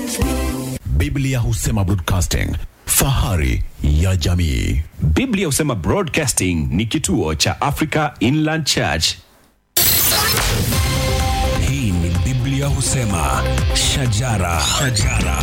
Biblia husema broadcasting, fahari ya jamii. Biblia husema Broadcasting ni kituo cha Africa Inland Church. Hii ni Biblia husema shajara, shajara.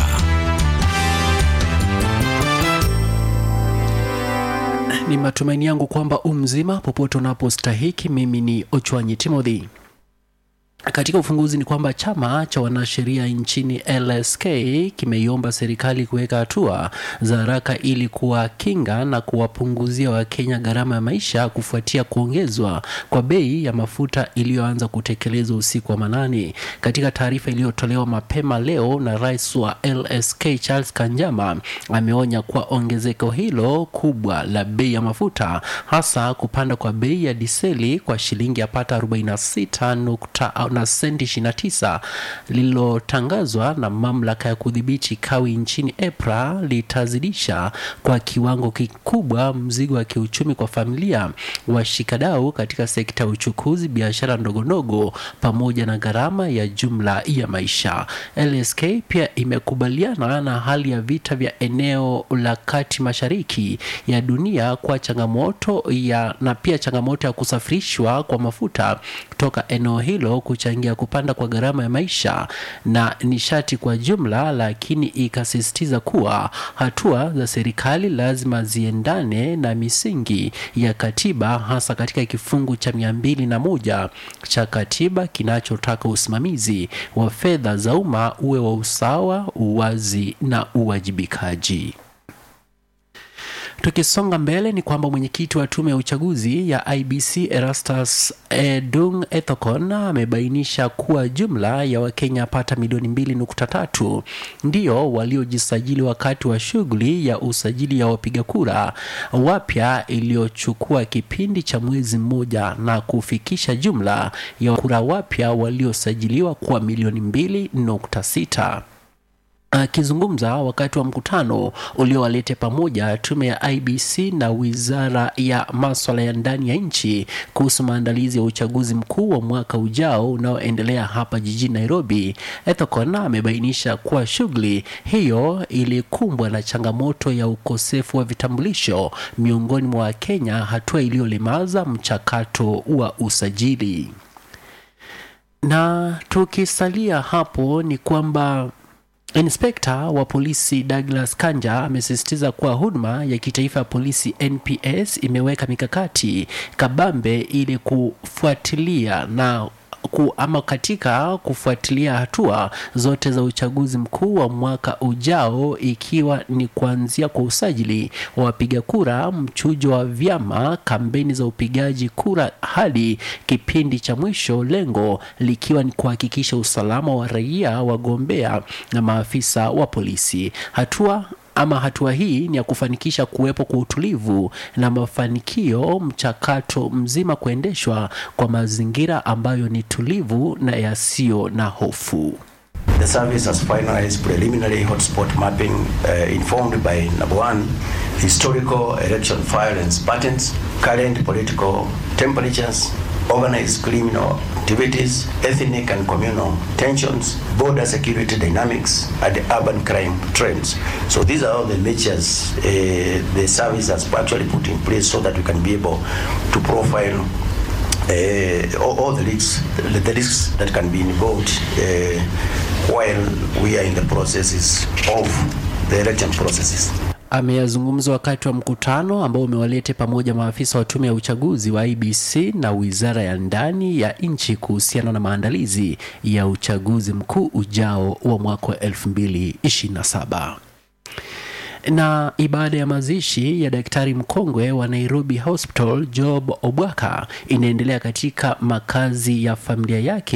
Ni matumaini yangu kwamba umzima popote unapostahiki. Mimi ni Ochwanyi Timothy. Katika ufunguzi ni kwamba chama cha wanasheria nchini LSK kimeiomba serikali kuweka hatua za haraka ili kuwakinga na kuwapunguzia Wakenya gharama ya maisha kufuatia kuongezwa kwa bei ya mafuta iliyoanza kutekelezwa usiku wa manane. Katika taarifa iliyotolewa mapema leo na rais wa LSK Charles Kanjama ameonya kuwa ongezeko hilo kubwa la bei ya mafuta hasa kupanda kwa bei ya diseli kwa shilingi yapata 46 nukta na senti 29 lililotangazwa na mamlaka ya kudhibiti kawi nchini EPRA litazidisha kwa kiwango kikubwa mzigo wa kiuchumi kwa familia, washikadau katika sekta ya uchukuzi, biashara ndogondogo pamoja na gharama ya jumla ya maisha. LSK pia imekubaliana na hali ya vita vya eneo la kati mashariki ya dunia kwa changamoto ya na pia changamoto ya kusafirishwa kwa mafuta kutoka eneo hilo kuchangia kupanda kwa gharama ya maisha na nishati kwa jumla, lakini ikasisitiza kuwa hatua za serikali lazima ziendane na misingi ya katiba, hasa katika kifungu cha mia mbili na moja cha katiba kinachotaka usimamizi wa fedha za umma uwe wa usawa, uwazi na uwajibikaji. Tukisonga mbele ni kwamba mwenyekiti wa tume ya uchaguzi ya IBC Erastus Edung Ethekon amebainisha kuwa jumla ya Wakenya pata milioni mbili nukta tatu ndio waliojisajili wakati wa shughuli ya usajili ya wapiga kura wapya iliyochukua kipindi cha mwezi mmoja na kufikisha jumla ya kura wapya waliosajiliwa kuwa milioni mbili nukta sita. Akizungumza wakati wa mkutano uliowalete pamoja tume ya IBC na wizara ya maswala ya ndani ya nchi kuhusu maandalizi ya uchaguzi mkuu wa mwaka ujao unaoendelea hapa jijini Nairobi, Ethekon amebainisha kuwa shughuli hiyo ilikumbwa na changamoto ya ukosefu wa vitambulisho miongoni mwa Wakenya, hatua iliyolemaza mchakato wa usajili. Na tukisalia hapo ni kwamba Inspekta wa polisi Douglas Kanja amesisitiza kuwa huduma ya kitaifa ya polisi NPS imeweka mikakati kabambe ili kufuatilia na ku, ama katika kufuatilia hatua zote za uchaguzi mkuu wa mwaka ujao ikiwa ni kuanzia kwa usajili wa wapiga kura, mchujo wa vyama, kampeni za upigaji kura hadi kipindi cha mwisho, lengo likiwa ni kuhakikisha usalama wa raia, wagombea na maafisa wa polisi. Hatua ama hatua hii ni ya kufanikisha kuwepo kwa utulivu na mafanikio, mchakato mzima kuendeshwa kwa mazingira ambayo ni tulivu na yasiyo na hofu. The service has finalized preliminary hotspot mapping uh, informed by number one, historical election violence patterns, current political temperatures, organized criminal activities, ethnic and communal tensions, border security dynamics, and urban crime trends. So these are all the measures uh, the service has actually put in place so that we can be able to profile uh, all, all the risks, the, the risks that can be involved uh, while we are in the processes of the election processes. Ameyazungumza wakati wa mkutano ambao umewalete pamoja maafisa wa tume ya uchaguzi wa IBC na wizara ya ndani ya nchi kuhusiana na maandalizi ya uchaguzi mkuu ujao wa mwaka wa 2027 na ibada ya mazishi ya daktari mkongwe wa Nairobi Hospital Job Obwaka inaendelea katika makazi ya familia yake